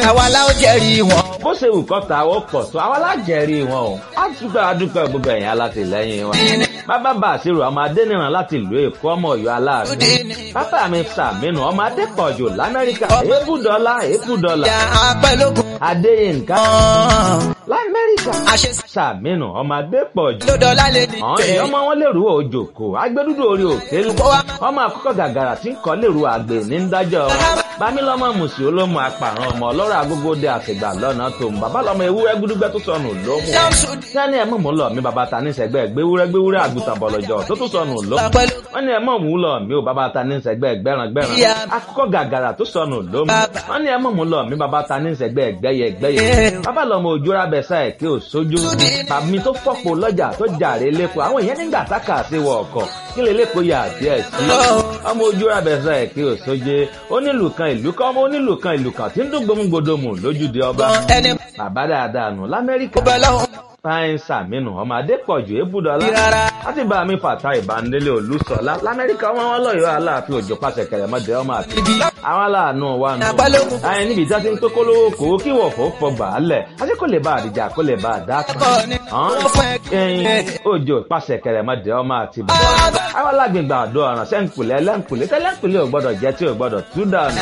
àwa la ó jẹ́rìí wọn. bó ṣe wù kọ́ ta ó pọ̀ tó àwa lájẹ̀rí wọn o á dúpẹ́ adúpẹ́ gbogbo ẹ̀yìn alátìlẹ́yìn wọn. bàbá bá àṣírò ọmọ adẹ́nìràn láti ìlú èkó ọmọ ọ̀yọ́ aláàánú. bàbá mi sàmínú ọmọ adẹ́kọ̀ọ́jò lamẹ́ríkà èébùdọ́lá èébùdọ́lá. ìyá apẹ́lógún. adéyínká lamẹ́ríkà àṣẹ sàmínú ọmọ adẹ́kọ̀ọ́jò. lódọ́lá lè ní àwọn èèyàn ọmọ wọn lèrú òjòkó agbẹdúdú orí òkè ọmọ àkọ́kọ́ gàgàrà tí ń kọ́ lèrú àgbè ní ń dájọ́ wọn. bámílọ́mọ mùsì olómù apàrọ̀ ọmọ ọlọ́rọ̀ agógóde àtìgbà lọ́nà tó ń bàbá lọ́mọ ewúrẹ́ gbúdúgbẹ́ tó sọnù lómù. sẹ́ni ẹ̀ mọ̀ mú lọ mi bàbá ta ní sẹ́gbẹ́ gbéwúrẹ́ gbéwúrẹ́ àgùntàn bọ̀lọ̀jọ̀ tó tún sọnù lómù. wọ́n ní ẹ̀ mọ̀ mú lọ mi ò bàbá ta ní sẹ́gbẹ́ gbẹ́ràn gbẹ́ràn akọ́kọ́ gàgàrà tó sọnù lómù. wọ́n ní ẹ̀ mọ̀ mú lọ mi bàbá ta ní sẹ́gbẹ́ gbẹ́yẹ gbẹ́yẹ. bàbá lọ́mọ òjòrà bẹ̀sà ẹ̀ kí ò sójú. tàbí tó fọ́pọ̀ lọ́jà tó jàre lépo àwọn èèyàn nígbà tákà sí wọ ọkọ̀ kí lè lépo yà díẹ̀ sí. ọmọ ojú abẹ́sà ẹ̀ kí ò sóje onílù kan ìlú kan ọmọ onílù kan ìlú kan tí ń dún gbòmùgbòdòmù lójúde ọba. ẹni bàbá dáadáa nù lamẹ́ríkà. bẹ́ẹ̀ lọ́hùn. fáyín sàmínú ọmọ adépọ̀jù ébùdọ́lá. láti bá mi fàtà ìbánilé olùsọ̀lá lamẹ́ríkà ọmọ wọn lọ́yọ̀ọ́ aláàfin òjò pàṣẹ kẹrẹmọdé ọmọ àti. àwọn aláàánú wa nù. Àgbálógún. ayé níbi ìjà ti ń tó kólówó kó kí wọ̀fọ̀ fọgbà á lẹ̀ àti kó lè bá àdìjà kó lè bá àdá kan Ẹ̀kọ́ ni wọ́n fún ẹ. ẹyin òjò pàṣẹ kẹrẹmọdé ọmọ àti bàbá. àwọn alágbègbè àdó ọ̀ràn sẹ́ńkùlẹ̀ lẹ́ńkùlẹ̀ tẹ́lẹ̀ńkùlẹ̀ ò gbọ́dọ̀ jẹ́ tí ò gbọ́dọ̀ tú dànù.